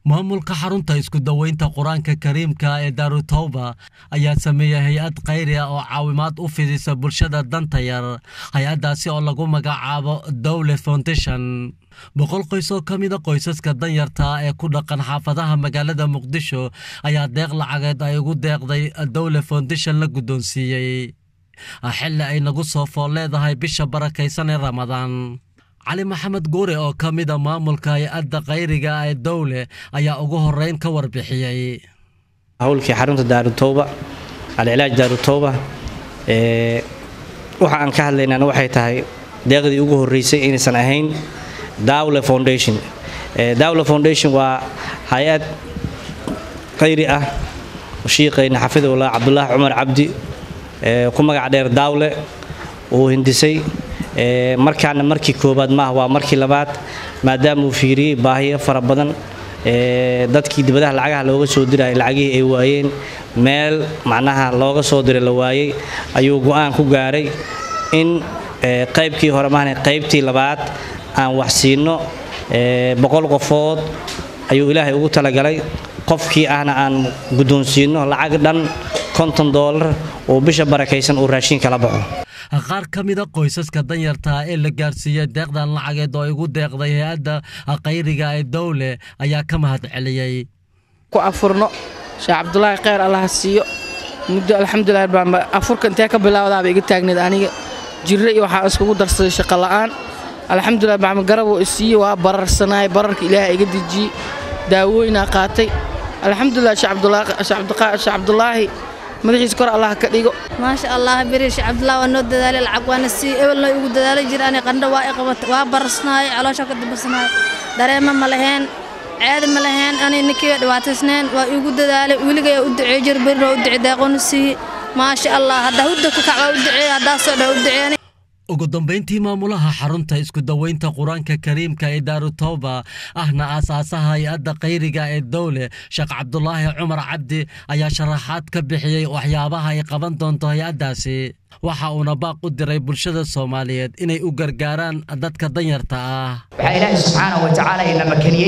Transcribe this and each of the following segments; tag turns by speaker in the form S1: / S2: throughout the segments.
S1: maamulka xarunta isku daweynta qur-aanka kariimka ee daarutawba ayaa sameeyey hay-ad khayri ah oo caawimaad u fidisa bulshada danta yar hay-addaasi oo lagu magacaabo dowle foundation boqol qoys oo ka mida qoysaska danyarta ee ku dhaqan xaafadaha magaalada muqdisho ayaa deeq lacageed ay ugu deeqday dowle foundation la guddoonsiiyey xilli ay nagu soo fool leedahay bisha barakaysan ee ramadaan cali maxamed guure oo ka mida maamulka hay-adda khayriga ee dowle ayaa ugu horeyn ka warbixiyey
S2: howlkii xarunta daarutowba alcilaaj daarutowba waxa aan ka hadlaynana waxay tahay deeqdii ugu horeysay inaysan ahayn dawle foundation dawle foundation waa hay-ad khayri ah shiiqayna xafidullah cabdulaahi cumar cabdi ku magac dheer dawle uu hindisay markaana markii koobaad maaha waa markii labaad maadaama uu fiiriyey baahiyo fara badan dadkii dibadaha lacagaha looga soo diraya lacagihii ay waayeen meel macnaha looga soo diray la waayey ayuu go-aan ku gaaray in qaybkii hore maahna qaybtii labaad aan wax siino boqol qofood ayuu ilaahay ugu talagalay qofkii ahna aan guddoonsiino lacag dhan konton doolar oo bisha barakaysan uu raashiin kala baxo
S1: qaar ka mida qoysaska danyarta ee la gaarsiiyey deeqdan lacageed oo igu deeqday hay-adda khayriga ee dowle ayaa ka mahad celiyey
S3: ku afurno sheekh cabdulaahi kheyr allaha siiyo muddo alxamdulilah baanba afurka intee ka bilaawdaaba iga taagneed aniga jirre iyo waxaa iskugu darsaday shaqo la'aan alxamdulilah bacma garaboo isiiye waa bararsanaay bararka ilaaha iga dejiyey daawooyinaa qaatay alxamdulilah sheekh cabdulaahi madaxiisa kor allah ka dhigo
S4: maasha allah beri sheekh cabdullah waa noo dadaalay lacag waana sii ebelna igu dadaalay jir ani qandho waa iqabat waa bararsanaay caloosha ka dibasanaay dareema ma laheen ceedi ma laheen ani ninkii dhibaataysneen waa igu dadaalay weligay u duceey jir berina u duce deeqoonu siiye maasha allah haddaa hudda ku kac waa u duceey haddaa soo dha u duceeni
S1: ugu dambayntii maamulaha xarunta isku daweynta qur-aanka kariimka ee daarutawba ahna aasaasaha hay-adda khayriga ee dowle sheekh cabdulaahi cumar cabdi ayaa sharaxaad ka bixiyey waxyaabaha ay qaban doonto hay-addaasi waxa uuna baaq u diray bulshada soomaaliyeed inay u gargaaraan dadka danyarta ah
S5: waxaa ilaahay subxaana wa tacaala ina makaniyey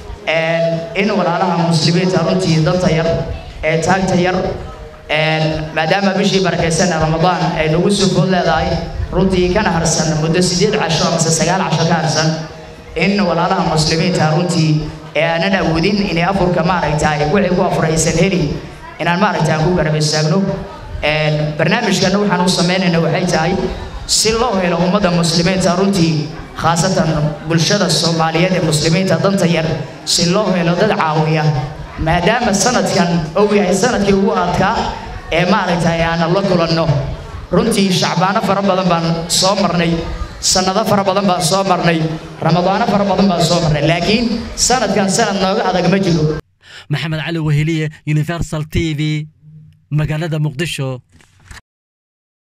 S5: in walaalaha muslimiinta runtii danta yar ee taagta yar maadaama bishii barakaysan ee ramadaan ay nagu soo food leedahay runtii kana harsan muddo sideed casho amase sagaal casho ka harsan in walaalaha muslimiinta runtii ee aanan awoodin inay afurka maaragtaay wixii ku afuraysan heli inaan maaragta aan ku garab istaagno barnaamijkana waxaan u samaynayna waxay tahay si loo helo ummadda muslimiinta runtii khaasatan bulshada soomaaliyeed ee muslimiinta danta yar si loo helo dad caawiya maadaama sanadkan uu yahay sanadkii ugu adkaa ee maaragtay aanan la kulanno runtii shacbaano fara badan baan soo marnay sannado fara badan baan soo marnay ramadaano fara badan baan soo marnay laakiin sanadkan sanad nooga adag ma jiro
S1: maxamed cali weheliye universal t v magaalada muqdisho